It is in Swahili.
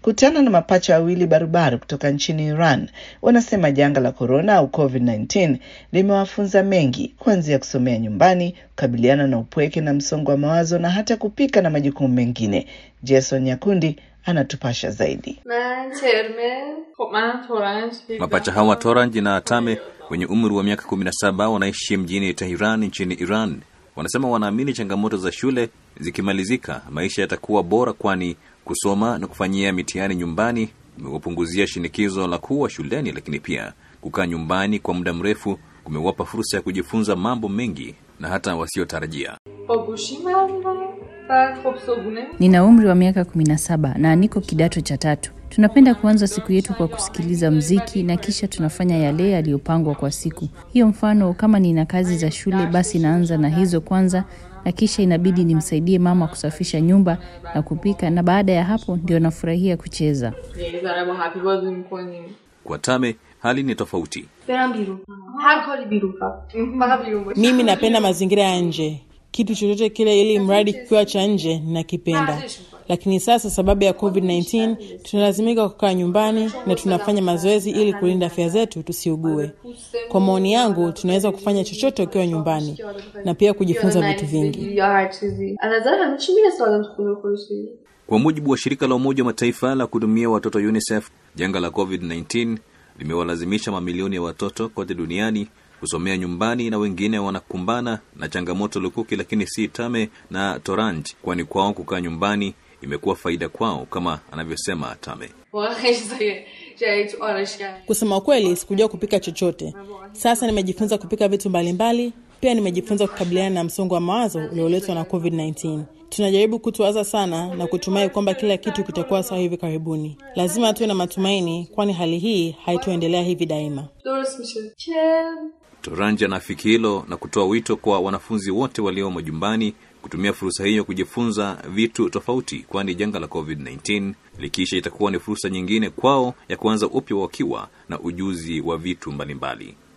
kutana na mapacha wawili barubaru kutoka nchini Iran. Wanasema janga la korona au COVID-19 limewafunza mengi, kuanzia kusomea nyumbani, kukabiliana na upweke na msongo wa mawazo na hata kupika na majukumu mengine. Jason Nyakundi anatupasha zaidi. Mapacha hawa Toranj na Atame wenye umri wa miaka 17 wanaishi mjini Tehran nchini Iran. Wanasema wanaamini changamoto za shule zikimalizika, maisha yatakuwa bora, kwani kusoma na kufanyia mitihani nyumbani imewapunguzia shinikizo la kuwa shuleni, lakini pia kukaa nyumbani kwa muda mrefu kumewapa fursa ya kujifunza mambo mengi na hata wasiotarajia. Nina umri wa miaka 17 na niko kidato cha tatu. Tunapenda kuanza siku yetu kwa kusikiliza mziki na kisha tunafanya yale yaliyopangwa kwa siku hiyo. Mfano, kama nina kazi za shule, basi naanza na hizo kwanza, na kisha inabidi nimsaidie mama kusafisha nyumba na kupika, na baada ya hapo ndio nafurahia kucheza. Kwa Tame hali ni tofauti. Mimi napenda mazingira ya nje, kitu chochote kile, ili mradi kikiwa cha nje nakipenda. Lakini sasa sababu ya COVID-19 tunalazimika kukaa nyumbani na tunafanya mazoezi ili kulinda afya zetu tusiugue. Kwa maoni yangu, tunaweza kufanya chochote ukiwa nyumbani na pia kujifunza vitu vingi. Kwa mujibu wa shirika la Umoja wa Mataifa la kuhudumia watoto UNICEF, janga la COVID-19 limewalazimisha mamilioni ya watoto kote duniani kusomea nyumbani na wengine wanakumbana na changamoto lukuki, lakini si Tame na Toranj, kwani kwao kukaa nyumbani imekuwa faida kwao, kama anavyosema Tame. Kusema kweli, sikujua kupika chochote. Sasa nimejifunza kupika vitu mbalimbali. Pia nimejifunza kukabiliana na msongo wa mawazo ulioletwa na COVID-19. Tunajaribu kutuwaza sana na kutumai kwamba kila kitu kitakuwa sawa hivi karibuni. Lazima tuwe na matumaini, kwani hali hii haitoendelea hivi daima. Toranj anafiki hilo na kutoa wito kwa wanafunzi wote walio majumbani kutumia fursa hiyo kujifunza vitu tofauti, kwani janga la COVID-19 likiisha itakuwa ni fursa nyingine kwao ya kuanza upya wakiwa na ujuzi wa vitu mbalimbali.